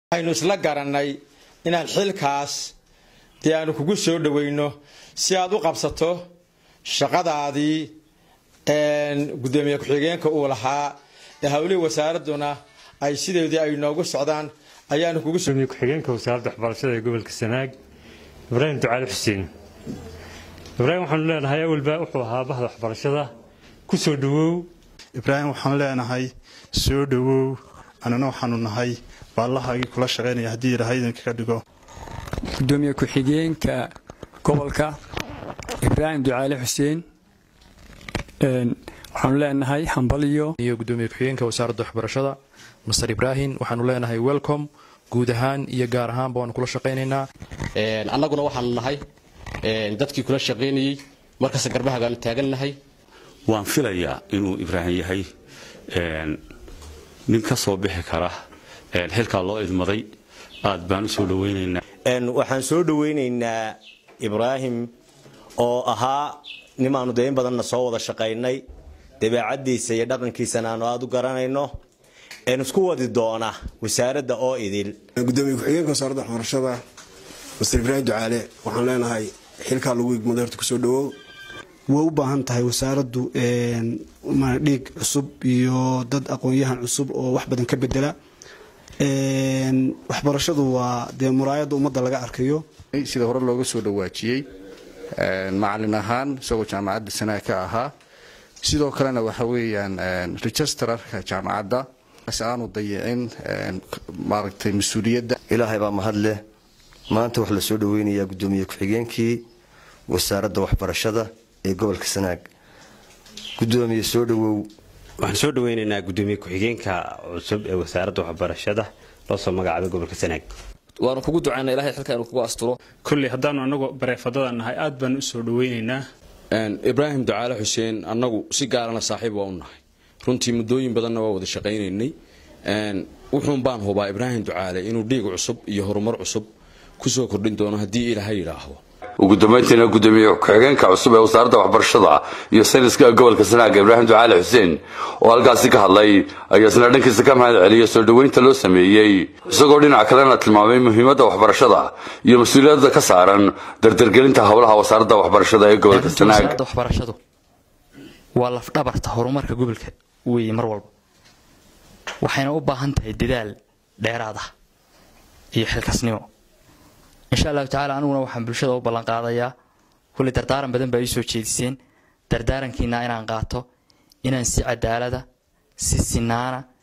waxaynu isla garannay inaan xilkaas dee aanu kugu soo dhoweyno si aad u qabsato shaqadaadii gudoomiye ku-xigeenka uu lahaa ee hawlihii wasaaradduna ay sideedii ay noogu socdaan ayaanu kugu gudoomiye ku-xigeenka wasaaradda waxbarashada ee gobolka sanaag ibraahim ducaali xuseen ibraahim waxaanu leenahay awalba wuxuu ahaa bahda waxbarashada ku soo dhowow ibraahim waxaan leenahay soo dhowow annana waxaanu nahay baallahagii kula shaqaynaya haddii ilaahay idinka ka dhigo gudoomiye ku-xigeenka gobolka ibraahim ducaali xuseen waxaanu leenahay hambaliyo iyo gudoomiye ku-xigeenka wasaaradda waxbarashada master ibraahim waxaanu leenahay welcom guud ahaan iyo gaar ahaanba waanu kula shaqaynaynaa annaguna waxaanu nahay dadkii kula shaqaynayey markasta garbahagaanu taagannahay waan filayaa inuu ibraahim yahay nin ka soo bixi kara xilkaa loo idmaday aad baan u soo dhowaynaynaa waxaan soo dhowaynaynaa ibraahim oo ahaa nimaanu dee in badanna soo wada shaqaynay dabeecaddiisa iyo dhaqankiisana aanu aada u garanayno isku wadi doona wasaaradda oo idil gudoomiye ku-xigeenka wasaaradda waxbarashada master ibraahim ducaale waxaan leenahay xilkaa lagu igmaday horta kusoo dhawow way u baahan tahay wasaaraddu dhiig cusub iyo dad aqoon-yahan cusub oo wax badan ka bedela waxbarashadu waa dee muraayadda ummadda laga arkayo sida hore looga soo dhawaajiyey macalin ahaan isagoo jaamacadda sanaa ka ahaa sidoo kalena waxa weeyaan registrarka jaamacadda si aanu dayicin maaragtay mas-uuliyadda ilaahay baa mahad leh maanta waxaa la soo dhoweynayaa gudoomiye ku-xigeenkii wasaaradda waxbarashada ee gobolka sanaag gudoomiye soo dhawow waxaan soo dhaweynaynaa gudoomiye ku-xigeenka cusub ee wasaaradda waxbarashada loo soo magacaabay gobolka sanaag waanu kugu ducaynaa ilahay xilka inuu kugu asturo kolley haddaanu annagu bareefadada nahay aad baanu u soo dhaweynaynaa ibraahim ducaale xuseen annagu si gaarana saaxiib waa u nahay runtii muddooyin badanna waa wada shaqaynaynay wuxuun baan hubaa ibraahim ducaale inuu dhiig cusub iyo horumar cusub kusoo kordhin doono haddii ilaahay yidhaahdo ugu dambayntiina gudoomiye ku-xigeenka cusub ee wasaaradda waxbarashada iyo sayniska gobolka sanaaga ibraahim ducaali xuseen oo halkaasi ka hadlay ayaa isna dhankiisa ka mahad celiyay soo dhoweynta loo sameeyey isagoo dhinac kalena tilmaamay muhiimadda waxbarashada iyo mas-uuliyadda ka saaran dardargelinta howlaha wasaaradda waxbarashada ee gobolka sanaag waxbarashadu waa lafdhabarta horumarka gobolka weeye mar walba waxayna u baahan tahay dadaal dheeraad ah iyo xilkasnimo insha allahu tacala aniguna waxaan bulshada u ballanqaadayaa kulli dardaaran badan baa ii soo jeediseen dardaarankiina inaan qaato inaan si cadaalada si sinaana